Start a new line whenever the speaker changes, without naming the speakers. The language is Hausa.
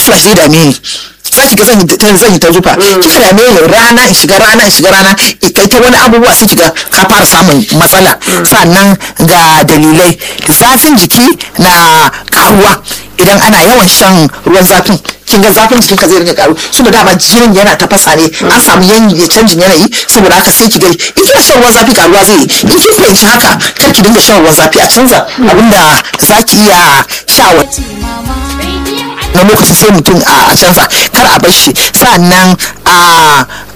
gashi gashi dame ni sai kiga zan yi zan yi ta zufa kika dame ni rana in shiga rana in shiga rana kai ta wani abubuwa sai kiga ka fara samun matsala sannan ga dalilai zafin jiki na karuwa idan ana yawan shan ruwan zafin kin ga zafin jikin ka zai rinka karu saboda dama jinin yana tafasa ne an samu yanyi canjin yanayi saboda haka sai ki ga in kina shan ruwan zafi karuwa zai yi in kin fahimci haka kar ki dinga shan ruwan zafi a canza abinda zaki iya sha wa na lokacin sai mutum a canza kar a bar shi sannan a